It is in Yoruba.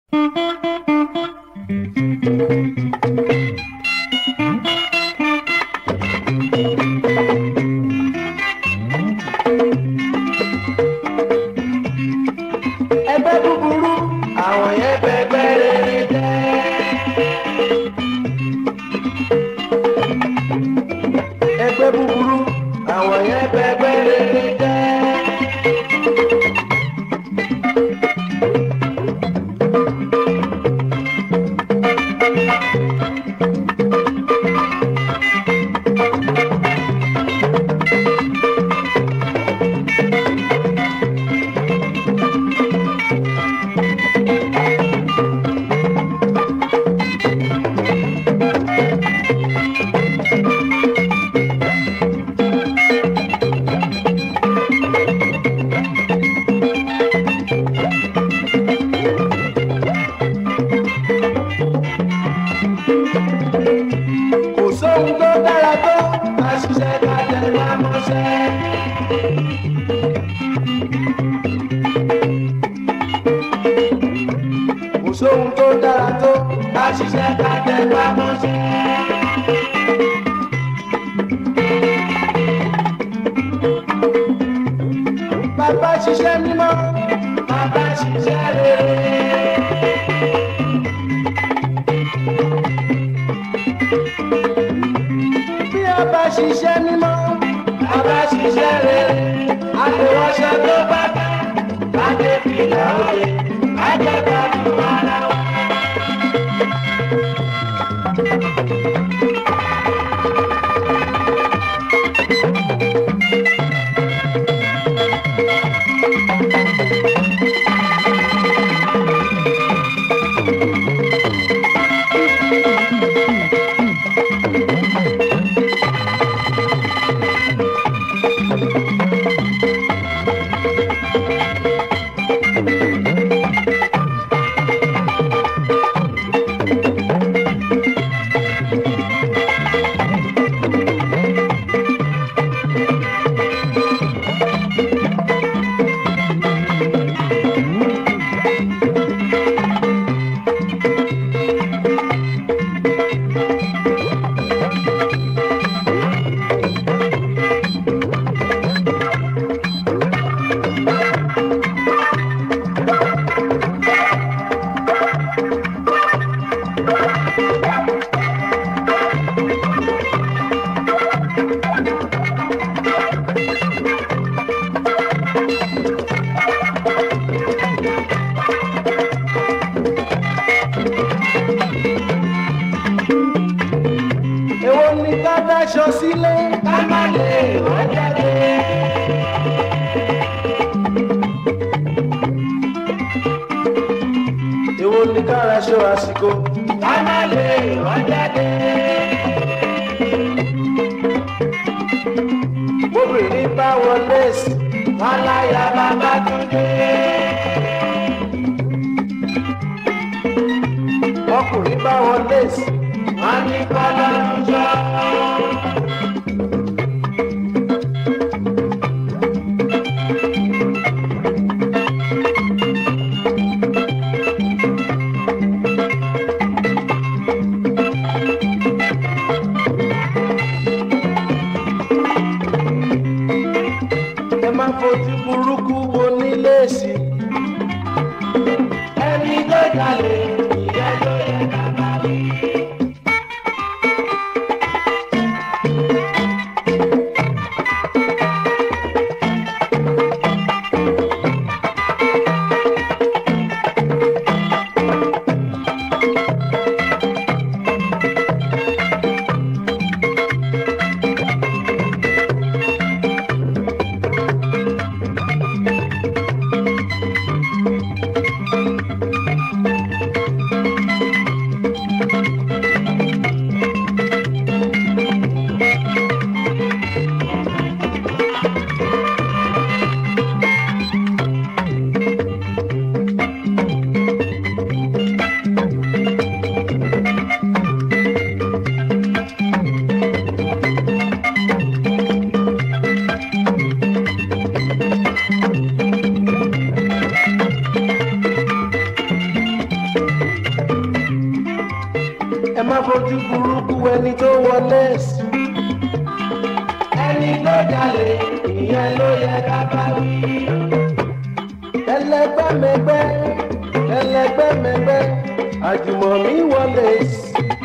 ẹgbẹ́ búburú àwọn yẹn bẹgbẹ́ rere jẹ́. ẹgbẹ́ búburú àwọn yẹn bẹgbẹ́ rere jẹ́. kò sóhun tó dára tó ká ṣiṣẹ́ ká tẹ̀lé mọ́ṣẹ́. kò sóhun tó dára tó ká ṣiṣẹ́ ká tẹ̀lé mọ́ṣẹ́. bàbá ṣiṣẹ́ mímọ́ bàbá ṣiṣẹ́ rere. bí a bá ṣiṣẹ́ mímọ́ a bá ṣiṣẹ́ rere àtẹwọ́ṣẹ́ tó bá dá láti fìlà òye àjẹgbà tó ara wa. èwo ni ká dáṣọ sílé ká má lè wọ́n jáde. èwo ni ká raṣọ àsìkò ká má lè wọ́n jáde. obìnrin bá wọlé sí wọn láyà bàbá tó dé. ọkùnrin bá wọlé sí wọn ní kọ́lá lọ́jọ́. ẹ má fojú burúkú wo nílé sí. ẹni tó jalè ìyẹn ló yẹ ká bá wí. má fojú burúkú ẹni tó wọ nẹ́ẹ̀sì. ẹni tó jalè ìyẹn ló yẹ ká bá wí. ẹlẹgbẹ́mẹgbẹ́ ẹlẹgbẹ́mẹgbẹ́ àjùmọ̀mí wọlé